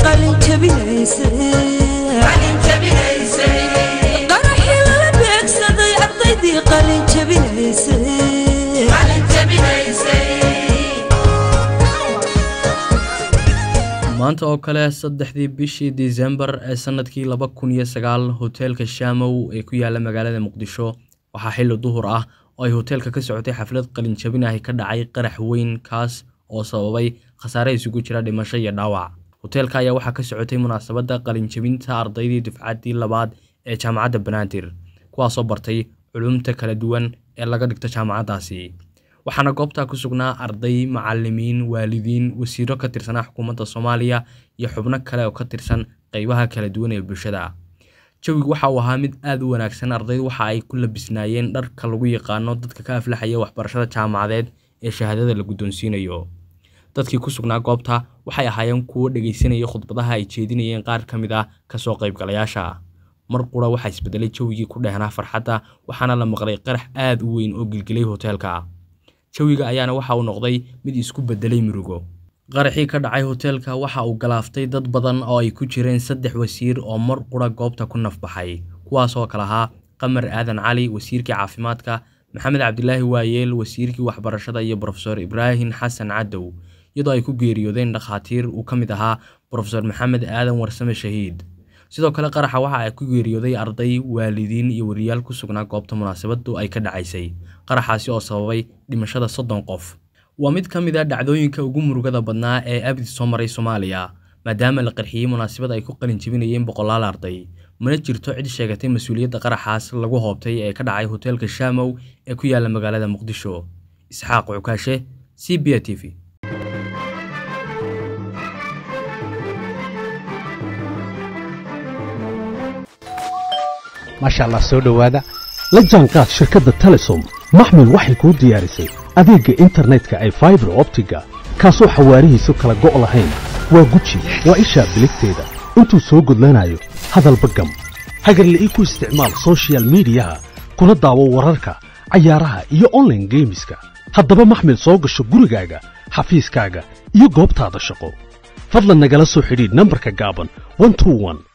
qalin jabinaysaqaraxii lala beegsaday ardaydii qalin maanta oo kale saddexdii bishii disembar ee sanadkii laba kun iyo sagaal hoteelka shaamow ee ku yaala magaalada muqdisho waxaa xilli duhur ah oo ay hoteelka ka socotay xaflad qalinjabin ahi ka dhacay qarax weyn kaas oo sababay khasaare isugu jira dhimasho iyo dhaawac hoteelka ayaa waxaa ka socotay munaasabadda qalinjabinta ardaydii dufcaddii labaad ee jaamacadda banaadir kuwaasoo bartay culumta kala duwan ee laga dhigto jaamacaddaasi waxaana goobtaa ku sugnaa arday macalimiin waalidiin wasiiro ka tirsanaa xukuumadda soomaaliya iyo xubno kale oo ka tirsan qeybaha kala duwan ee bulshada jawigu waxa uu ahaa mid aad u wanaagsan ardaydu waxa ay ku labisnaayeen dharka lagu yaqaano dadka ka aflaxaya waxbarashada jaamacadeed ee shahaadada la guddoonsiinayo dadkii ku sugnaa goobta waxay ahaayeen kuwo dhegaysanaya khudbadaha ay jeedinayeen qaar ka mid ah kasoo qaybgalayaasha mar qura waxaa isbedelay jawigii ku dhehnaa farxadda waxaana la maqlay qarax aad u weyn oo gilgilay hoteelka jawiga ayaana waxa uu noqday mid isku bedelay murugo qaraxii ka dhacay hoteelka waxa uu galaaftay dad badan oo ay ku jireen saddex wasiir oo mar qura goobta ku nafbaxay kuwaasoo kale ahaa qamar aadan cali wasiirkii caafimaadka maxamed cabdilaahi waayeel wasiirkii waxbarashada iyo brofesor ibraahim xasan cadow iyadoo ay ku geeriyoodeen dhakhaatiir uu ka mid ahaa brofesor maxamed aadan warsame shahiid sidoo kale qaraxa waxa ay ku geeriyooday arday waalidiin iyo wariyaal ku sugnaa goobta munaasabadu ay ka dhacaysay qaraxaasi oo sababay dhimashada soddon qof waa mid ka mid a dhacdooyinka ugu murugada badnaa ee abdi soo maray soomaaliya maadaama la qarxiyey munaasabad ay ku qalin jebinayeen boqolaal arday mana jirto cid sheegatay mas-uuliyadda qaraxaas lagu hoobtay ee ka dhacay hoteelka shaamow ee ku yaala magaalada muqdisho isxaaq cukaashe c b a t v maasha allah soo dhowaada la jaanqaad shirkadda telesom maxmil waxay kuu diyaarisay adeegga internetka ay faibar optiga kaasoo xawaarihiisu kala go' lahayn waa guji waa ishaa biligteeda intuu soo gudlanayo hadalba gam hagarle ii ku isticmaal soshiyal miidiyaha kuna daawo wararka cayaaraha iyo onlaine geemiska haddaba maxmil soo gasho gurigaaga xafiiskaaga iyo goobtaada shaqo fadlan nagala soo xidhiidh nambarka gaaban